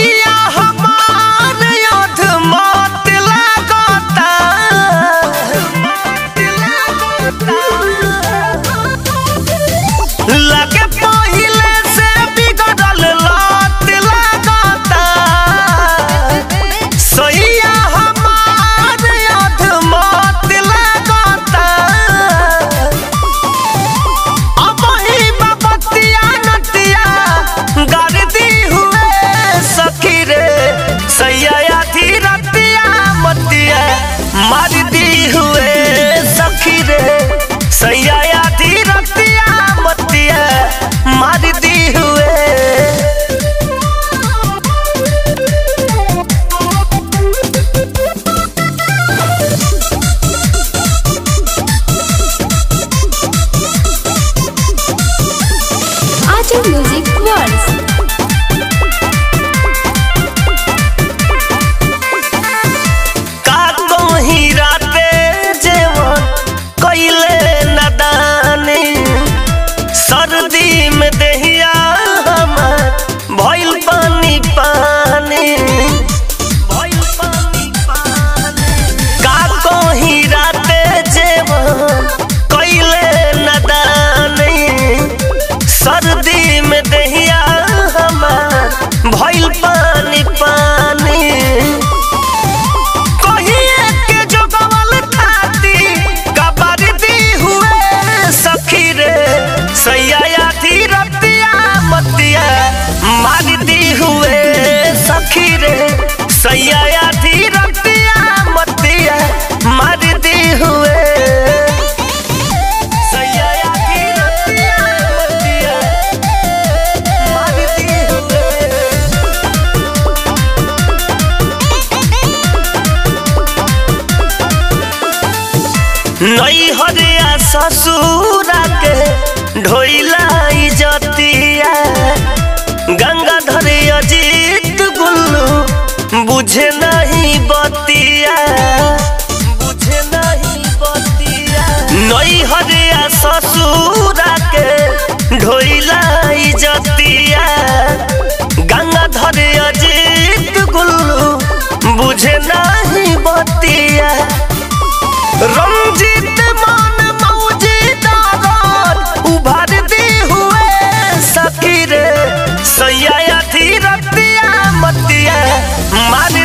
सैया हमार योध मत लागता लगे पहिले से बिगड़ल लात लागता सैया हमार योध मत लागता अब ही बपतिया नतिया गरदी हुए सखी रे सैया धीरतिया मतिया मार दी हुए सखी रे सैया धीरतिया मतिया मार दी हुए Acha Music Words. का कहीं राते जेवन कइले नदानी सर्दी में देहिया हमार भइल पानी पानी भइल पानी पानी का कहीं राते जेवन कइले नदानी सर्दी में देहिया हमार भइल पानी पानी कहिए के जोगवल खाती कबर दी हुए सखी रे सैया धीरतिया मतिया मार दी हुए सखी रे सैया धीरतिया मतिया मार दी हुए सैया धीरतिया मतिया मार दी हुए नैहरिया ससुरा के ढोइला इजतिया गंगाधर अजीत गुल्लू बुझे नहीं बतिया बुझे नहीं बतिया नैहरिया ससुरा के ढोइला इजतिया गंगाधर अजीत गुल्लू बुझे नहीं बतिया रंजित मान मौजीदार उभर दी हुए सखी रे सैया धीरतिया मतिया मार